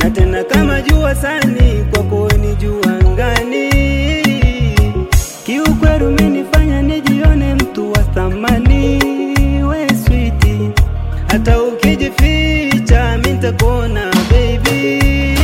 na tena kama jua sani, kwako ni jua angani. Kiukweli umenifanya nijione mtu wa thamani, we switi, hata ukijificha mi nitakuona baby,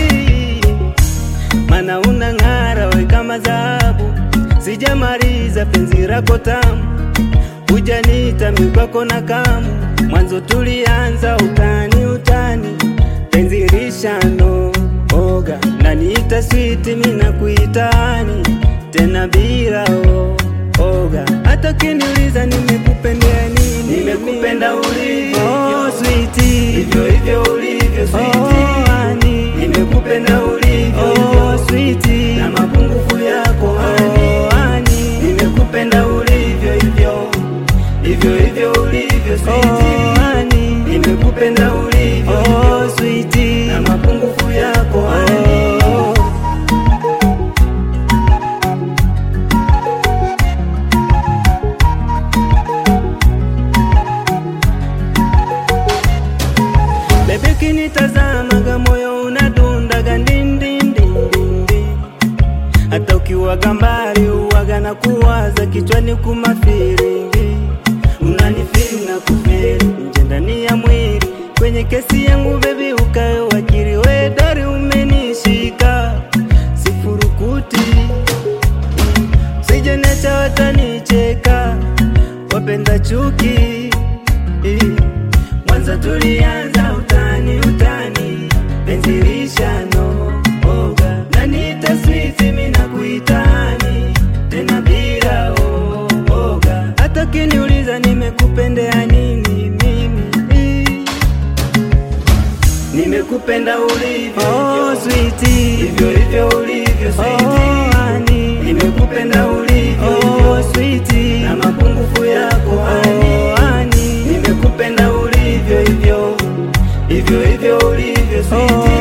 mana unang'ara we kama dhahabu. Sijamaliza penzi lako tamu, hujanita mi kwako na kamu. Mwanzo tulianza utani utani, penzi lishano oga, naniita switi mi nakuitani tena bila o, oga. Hata kiniuliza nimekupendea nini, nimekupenda ulivyo oh, switi, hivyo hivyo ulivyo switi, oh, hani. nimekupenda ulivyo oh, switi, na mapungufu yako hani, oh, hani. nimekupenda ulivyo hivyo hivyo hivyo ulivyo switi, oh, hani. nimekupenda ulivyo oh, switi, na mapungufu yako hani. oh. Bebe kinitazamaga moyo unadundaga ndindindindindi, hata ukiwaga mbali uwaga na kuwaza kichwani kumafiringi, unanifiri na kufiri nje ndani ya mwili kwenye kesi yangu bebi, ukawe wakili wedari, umenishika sifurukuti sijenecha watanicheka, wapenda chuki Mwanzo tulianza utani utani, penzi lishano oga, naniita switi mi nakuitani tena bila o, oga. Hata kiniuliza nimekupendea nini mimi, nimekupenda ulivyo oh, switi, hivyo hivyo ulivyo switi, oh, hani. nimekupenda ulivyo oh, switi, na mapungufu yako hani, oh, hani. nimekupenda ulivyo hivyo hivyo hivyo ulivyo switi,